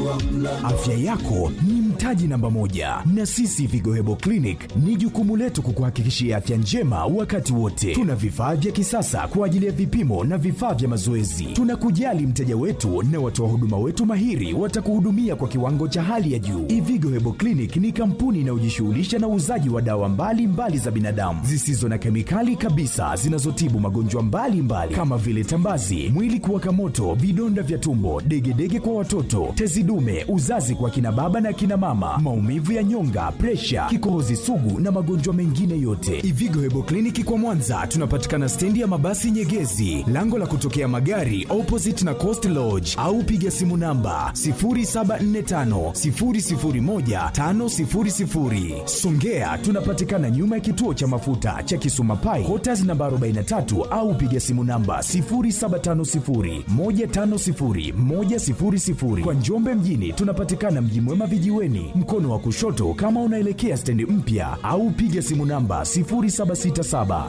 Afya yako ni mtaji namba moja, na sisi Vigo Hebo Clinic ni jukumu letu kukuhakikishia afya njema wakati wote. Tuna vifaa vya kisasa kwa ajili ya vipimo na vifaa vya mazoezi. Tunakujali mteja wetu na watoa huduma wetu mahiri watakuhudumia kwa kiwango cha hali ya juu. Ivigo Hebo Clinic ni kampuni inayojishughulisha na uuzaji wa dawa mbalimbali mbali za binadamu zisizo na kemikali kabisa zinazotibu magonjwa mbalimbali kama vile tambazi, mwili kuwaka moto, vidonda vya tumbo, degedege kwa watoto, tezi dume, uzazi kwa kina baba na kina mama, maumivu ya nyonga, presha, kikohozi sugu na magonjwa mengine yote. Ivigo Hebo Kliniki kwa Mwanza tunapatikana stendi ya mabasi Nyegezi, lango la kutokea magari opposite na Coast Lodge, au piga simu namba 0745 001 500. Songea tunapatikana nyuma ya kituo cha mafuta cha Kisuma Pai, Quarters namba 43 au piga simu namba 0750 150 100. Kwa Njombe mjini tunapatikana Mji Mwema vijiweni, mkono wa kushoto kama unaelekea stendi mpya, au piga simu namba 0767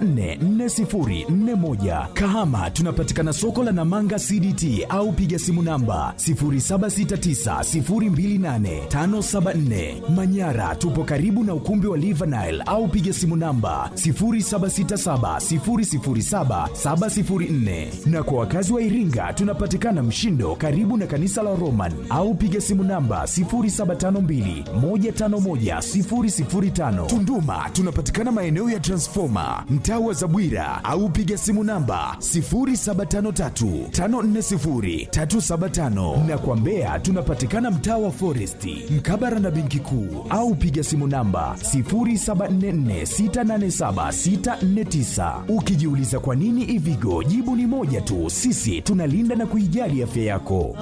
944041. Kahama tunapatikana soko la Namanga CDT au piga simu namba 0769028574. Manyara tupo karibu na ukumbi wa Livanile au piga simu namba 0767007704. Na kwa wakazi wa Iringa tunapatikana Mshindo karibu na kanisa la Roman au piga simu namba 0752151005. Tunduma tunapatikana maeneo ya Transformer mtaa wa Zabwira au piga simu namba 0753540375 na kwa Mbeya tunapatikana mtaa wa Foresti mkabara na benki kuu au piga simu namba 0744687649. Ukijiuliza kwa nini Ivigo, jibu ni moja tu, sisi tunalinda na kuijali afya yako.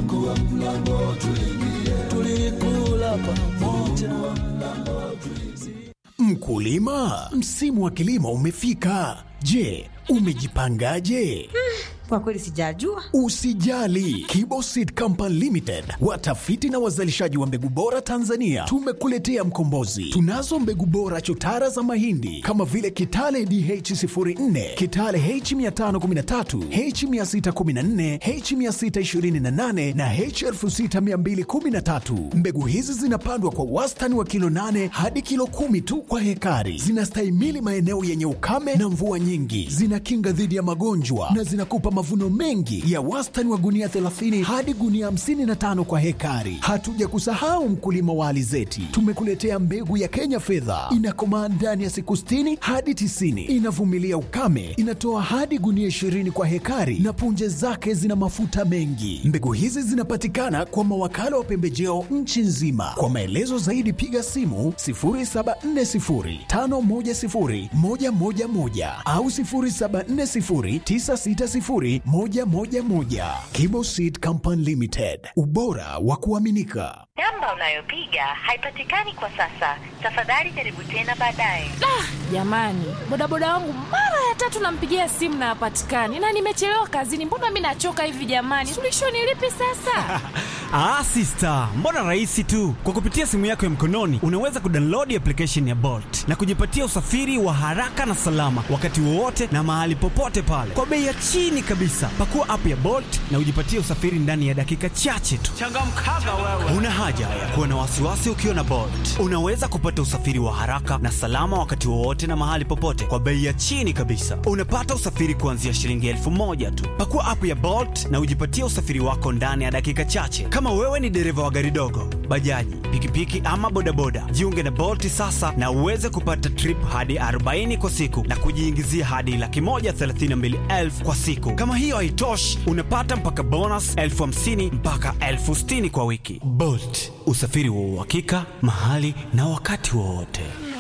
Mkulima, msimu wa kilimo umefika. Je, umejipangaje? Kwa kweli sijajua. Usijali, Kibo Seed Company Limited, watafiti na wazalishaji wa mbegu bora Tanzania, tumekuletea mkombozi. Tunazo mbegu bora chotara za mahindi kama vile Kitale DH04, Kitale H513, H614, H628 na H6213. Mbegu hizi zinapandwa kwa wastani wa kilo 8 hadi kilo kumi tu kwa hekari. Zinastahimili maeneo yenye ukame na mvua nyingi, zinakinga dhidi ya magonjwa na zinakupa mavuno mengi ya wastani wa gunia 30 hadi gunia 55 kwa hekari. Hatuja kusahau mkulima wa alizeti, tumekuletea mbegu ya Kenya fedha, inakomaa ndani ya siku 60 hadi 90, inavumilia ukame, inatoa hadi gunia 20 kwa hekari na punje zake zina mafuta mengi. Mbegu hizi zinapatikana kwa mawakala wa pembejeo nchi nzima. Kwa maelezo zaidi piga simu 0740510111 au 0740960111. Kibo Seed Company Limited, ubora wa kuaminika. Namba unayopiga haipatikani kwa sasa. Tafadhali jaribu tena baadaye. Jamani, bodaboda wangu mara ya tatu nampigia simu na hapatikani, na nimechelewa kazini. Mbona mi nachoka hivi jamani? Suluhisho ni lipi sasa? Ah, sister, mbona rahisi tu. Kwa kupitia simu yako ya mkononi unaweza kudownload application ya Bolt na kujipatia usafiri wa haraka na salama wakati wowote na mahali popote pale kwa bei ya chini kabisa. Pakua app ya Bolt na ujipatie usafiri ndani ya dakika chache tu. Changamkaga wewe. Una haja ya kuwa na wasiwasi ukiwa na Bolt. Unaweza kupata usafiri wa haraka na salama wakati wowote na mahali popote kwa bei ya chini kabisa. Unapata usafiri kuanzia shilingi elfu moja tu. Pakua app ya Bolt na ujipatie usafiri wako ndani ya dakika chache. Kama wewe ni dereva wa gari dogo, bajaji, pikipiki ama bodaboda, jiunge na Bolt sasa na uweze kupata trip hadi 40 kwa siku na kujiingizia hadi laki moja thelathini na mbili elfu kwa siku. Kama hiyo haitoshi, unapata mpaka bonus elfu hamsini mpaka elfu sitini kwa wiki. Bolt, usafiri wa uhakika mahali na wakati wowote.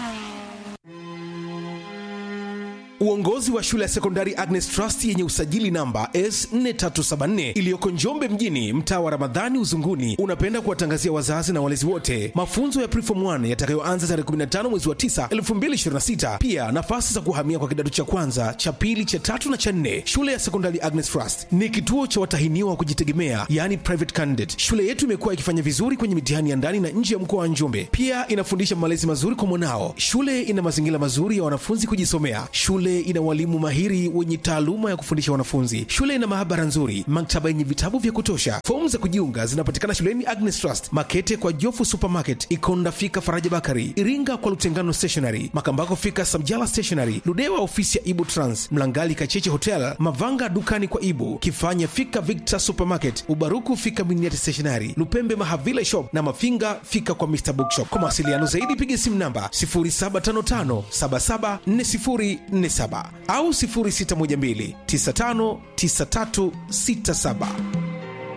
Uongozi wa shule ya sekondari Agnes Trust yenye usajili namba S4374 iliyoko Njombe mjini, mtaa wa Ramadhani Uzunguni, unapenda kuwatangazia wazazi na walezi wote mafunzo ya Preform 1 yatakayoanza tarehe 15 mwezi wa 9 2026. Pia nafasi za kuhamia kwa kidato cha kwanza, cha pili, cha tatu na cha nne. Shule ya sekondari Agnes Trust ni kituo cha watahiniwa wa kujitegemea, yani private candidate. Shule yetu imekuwa ikifanya vizuri kwenye mitihani ya ndani na nje ya mkoa wa Njombe. Pia inafundisha malezi mazuri kwa mwanao. Shule ina mazingira mazuri ya wanafunzi kujisomea. Shule Shule ina walimu mahiri wenye taaluma ya kufundisha wanafunzi. Shule ina maabara nzuri, maktaba yenye vitabu vya kutosha. Fomu za kujiunga zinapatikana shuleni Agnes Trust, Makete kwa Jofu Supermarket, Ikonda fika Faraja Bakari, Iringa kwa Lutengano Stationery, Makambako fika Samjala Stationery, Ludewa ofisi ya Ibu Trans, Mlangali Kacheche Hotel, Mavanga dukani kwa Ibu, Kifanya fika Victor Supermarket, Ubaruku fika Miniati Stationery, Lupembe Mahavila Shop na Mafinga fika kwa Mr Bookshop. Kwa mawasiliano zaidi piga simu namba 0755774047 au 0612959367.